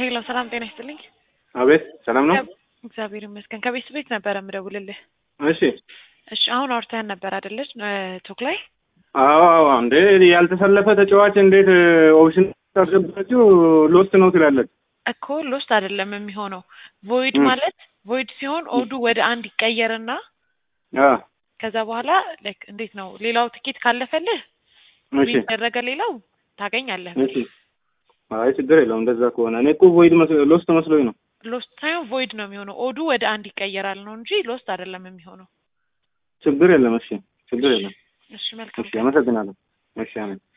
ሄሎ ሰላም ጤና ይስጥልኝ። አቤት ሰላም ነው? እግዚአብሔር ይመስገን። ከቤት ቤት ነበረ የምደውልልህ። እሺ እሺ አሁን አውርተን ነበር አይደለች? ቶክ ላይ አዎ አዎ። እንዴ ያልተሰለፈ ተጫዋች እንዴት ኦፕሽን ታስገባችሁ ሎስት ነው ትላለች እኮ ሎስት አይደለም የሚሆነው። ቮይድ ም። ማለት ቮይድ ሲሆን ኦዱ ወደ አንድ ይቀየርና አ ከዛ በኋላ ላይክ እንዴት ነው ሌላው ትኬት ካለፈልህ እሺ ያደረገ ሌላው ታገኛለህ። እሺ። አይ ችግር የለውም እንደዛ ከሆነ እኔ እኮ ቮይድ ሎስት መስሎኝ ነው። ሎስት ሳይሆን ቮይድ ነው የሚሆነው። ኦዱ ወደ አንድ ይቀየራል ነው እንጂ ሎስት አይደለም የሚሆነው። ችግር የለም። እሺ ችግር የለም። እሺ መልካም እሺ አመሰግናለሁ። እሺ አሜን።